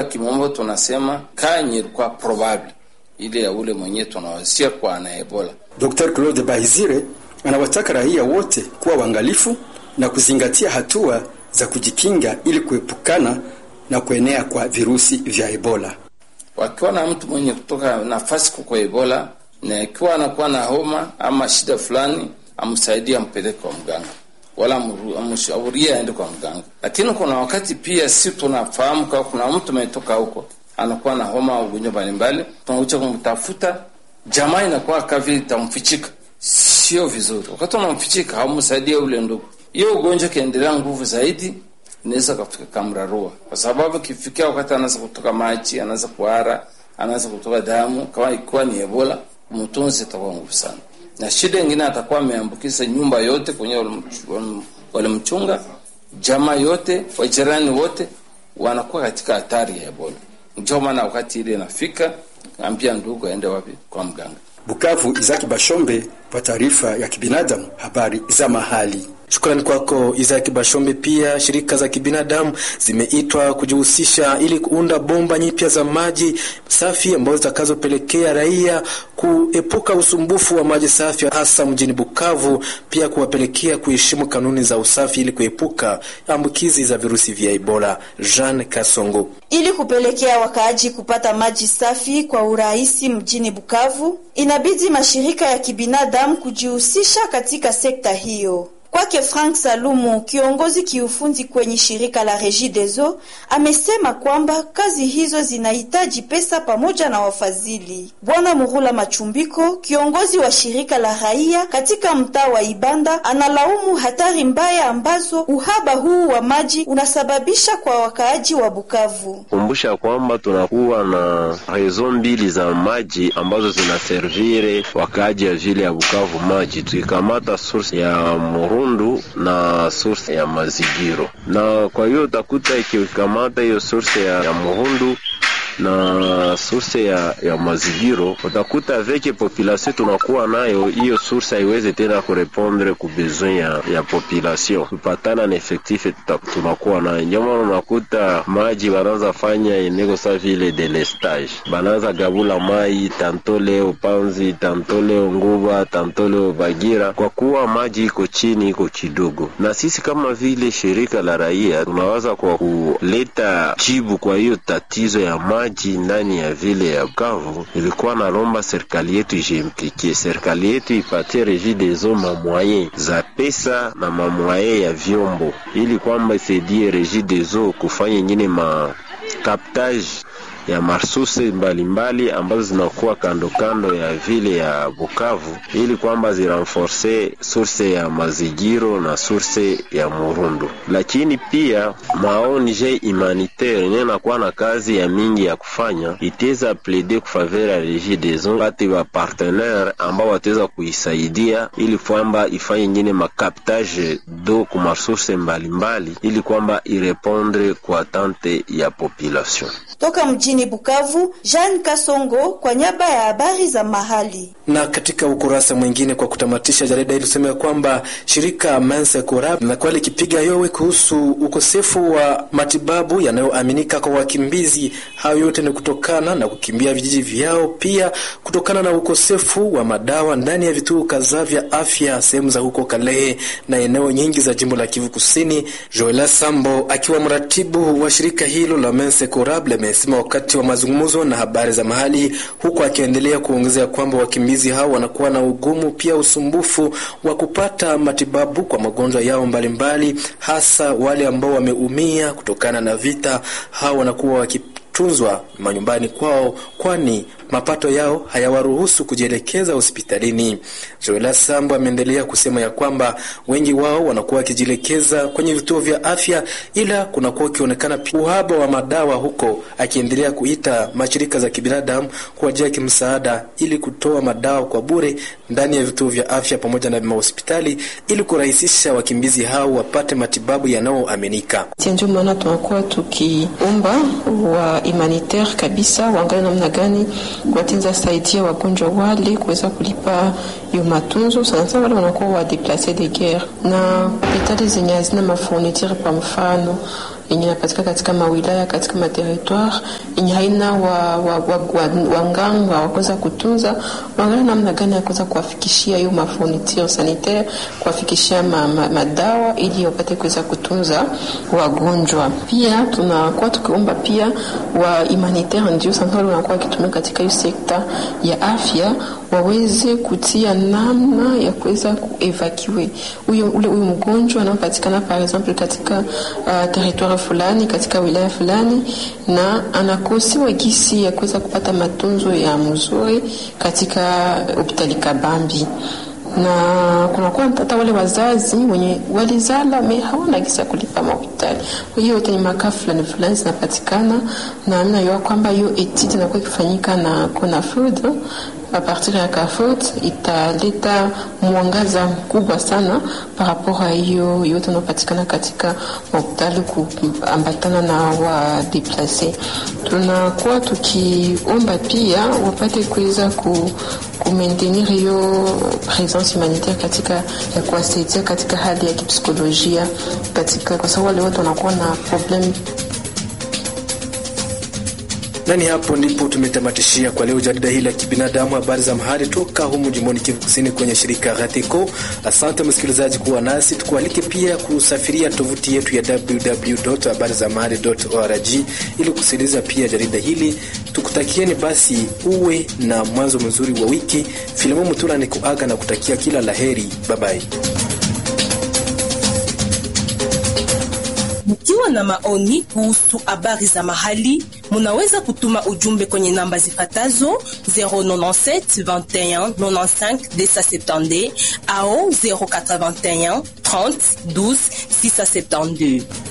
kimombo tunasema kanye ilikuwa probable ile ya ule mwenyewe tunawasia kwa ana Ebola. Dr. Claude Bahizire anawataka raia wote kuwa waangalifu na kuzingatia hatua za kujikinga ili kuepukana na kuenea kwa virusi vya Ebola. Wakiwa na mtu mwenye kutoka nafasi kuko Ebola na ikiwa anakuwa na homa ama shida fulani, amsaidie ampeleke kwa mganga wala amshaurie aende kwa mganga. Lakini kuna wakati pia si tunafahamu kama kuna mtu ametoka huko anakuwa na homa au ugonjwa mbalimbali, tunakuja kumtafuta, jamaa inakuwa kavi itamfichika, sio vizuri. Wakati unamfichika haumsaidie ule ndugu, hiyo ugonjwa kiendelea nguvu zaidi, inaweza kafika kamrarua, kwa sababu kifikia wakati anaanza kutoka maji, anaanza kuhara, anaanza kutoka damu, kama ikiwa ni Ebola, mtunzi itakuwa nguvu sana na shida ingine atakuwa ameambukiza nyumba yote kwenye walimchunga, jamaa yote, wajirani wote wanakuwa katika hatari ya Ebola. Ndio maana wakati ile inafika, ambia ndugu aende wapi? Kwa mganga. Bukavu, Izaki Bashombe kwa taarifa ya kibinadamu, habari za mahali. Shukrani kwako Isaac Bashombe. Pia shirika za kibinadamu zimeitwa kujihusisha ili kuunda bomba nyipya za maji safi ambazo zitakazopelekea raia kuepuka usumbufu wa maji safi hasa mjini Bukavu, pia kuwapelekea kuheshimu kanuni za usafi ili kuepuka ambukizi za virusi vya Ebola. Jean Kasongo. Ili kupelekea wakaaji kupata maji safi kwa urahisi mjini Bukavu, inabidi mashirika ya kibinadamu kujihusisha katika sekta hiyo. Kwake Frank Salumu, kiongozi kiufundi kwenye shirika la Regideso, amesema kwamba kazi hizo zinahitaji pesa pamoja na wafadhili. Bwana Murula Machumbiko, kiongozi wa shirika la raia katika mtaa wa Ibanda, analaumu hatari mbaya ambazo uhaba huu wa maji unasababisha kwa wakaaji wa Bukavu. Kumbusha kwamba tunakuwa na rezo mbili za maji ambazo zinaservire wakaaji ya vile ya Bukavu maji, tukikamata source ya Muru na source ya Mazigiro, na kwa hiyo utakuta ikikamata hiyo source ya, ya Muhundu na source ya, ya Mazigiro, utakuta veke population tunakuwa nayo, hiyo source haiwezi tena kurepondre ku besoin ya, ya population kupatana na effectif tunakuwa nayo. Ndio maana unakuta maji banaanza fanya eneko sa vile delestage, banaanza gabula mai tanto leo Panzi, tanto leo Nguba, tanto leo Bagira, kwa kuwa maji iko chini, iko kidogo. Na sisi kama vile shirika la raia tunawaza kwa kuleta jibu kwa hiyo tatizo ya maji ndani ya vile ya Bukavu, ilikuwa nalomba serikali yetu ijiimplikie, serikali yetu ipatie Regideso mamwaye za pesa na mamwaye ya vyombo, ili kwamba isaidie Regideso kufanya ingine ma captage ya marsuse mbalimbali ambazo zinakuwa kando kando ya vile ya Bukavu ili kwamba zirenforce source ya Mazigiro na source ya Murundu. Lakini pia maonje humanitaire yenye nakuwa na kazi ya mingi ya kufanya iteza plede kufavera ya Regideso pate wa partenaire ambao wataweza kuisaidia ili kwamba ifanye nyingine makaptage do ku masource mbalimbali ili kwamba irepondre kwa tante ya population. Toka mjini Bukavu, Jean Kasongo kwa niaba ya habari za mahali. Na katika ukurasa mwingine, kwa kutamatisha, jarida hili tuseme kwamba shirika Mense Corab linakuwa likipiga yowe kuhusu ukosefu wa matibabu yanayoaminika kwa wakimbizi. Hayo yote ni kutokana na kukimbia vijiji vyao, pia kutokana na ukosefu wa madawa ndani ya vituo kadhaa vya afya sehemu za huko Kalehe na eneo nyingi za jimbo la Kivu Kusini. Joela Sambo akiwa mratibu wa shirika hilo la Mense Corab amesema wakati wa mazungumzo na habari za mahali, huku akiendelea kuongezea kwamba wakimbizi hao wanakuwa na ugumu pia usumbufu wa kupata matibabu kwa magonjwa yao mbalimbali mbali, hasa wale ambao wameumia kutokana na vita. Hao wanakuwa wakitunzwa manyumbani kwao, kwani mapato yao hayawaruhusu kujielekeza hospitalini. Joela Sambo ameendelea kusema ya kwamba wengi wao wanakuwa wakijielekeza kwenye vituo vya afya, ila kunakuwa ukionekana uhaba wa madawa huko, akiendelea kuita mashirika za kibinadamu kuwajia kimsaada ili kutoa madawa kwa bure ndani ya vituo vya afya pamoja na mahospitali ili kurahisisha wakimbizi hao wapate matibabu yanayoaminika. Ndio maana tunakuwa tukiomba wa humanitaire kabisa waangalie namna gani watenza saidia wagonjwa wale kuweza kulipa hiyo matunzo, sana sana wale wanakuwa wa deplace de guerre na hospitali zenye hazina mafourniture, kwa mfano yenye inapatikana katika mawilaya katika materitoire yenye haina wa, wa, wa, wa, wanganga wa kuweza kutunza, waangalia namna gani ya kuweza kuwafikishia hiyo mafourniture sanitaire, kuwafikishia ma, ma, madawa ili wapate kuweza kutunza wagonjwa. Pia tunakuwa tukiomba pia wa humanitaire ndio sana wanakuwa wakitumia katika hiyo sekta ya afya waweze kutia namna ya kuweza kuevacuate huyo ule huyo mgonjwa anaopatikana par exemple katika uh, territoire fulani katika wilaya fulani, na anakosiwa gisi ya kuweza kupata matunzo ya mzuri katika hospitali Kabambi na kunakuwa hata wale wazazi wenye walizala me hawana gisa kulipa mahospitali. Kwa hiyo yote ni makaa fulani fulani zinapatikana, na mimi najua kwamba hiyo etiti inakuwa ikifanyika na CONAFOD a partir ya CAFOD italeta mwangaza mkubwa sana par rapport a hiyo yote inapatikana katika mahospitali kuambatana na wadeplase. Tunakuwa tukiomba pia wapate kuweza ku kumaintenir hiyo presence humanitaire katika ya kuwasaidia katika hali ya kipsikolojia katika, kwa sababu wale wote wanakuwa na problem nani hapo ndipo tumetamatishia kwa leo jarida hili la kibinadamu, habari za mahali toka humu jimboni Kivu Kusini kwenye shirika Rateco. Asante msikilizaji kuwa nasi, tukualike pia kusafiria tovuti yetu ya www.habarizamahali.org ili kusikiliza pia jarida hili. Tukutakieni basi uwe na mwanzo mzuri wa wiki. Filimo Mutula ni kuaga na kutakia kila laheri. Babai. Mkiwa na maoni kuhusu habari za mahali, munaweza kutuma ujumbe kwenye namba zifatazo 097 21 95 270 au 081 30 12 672.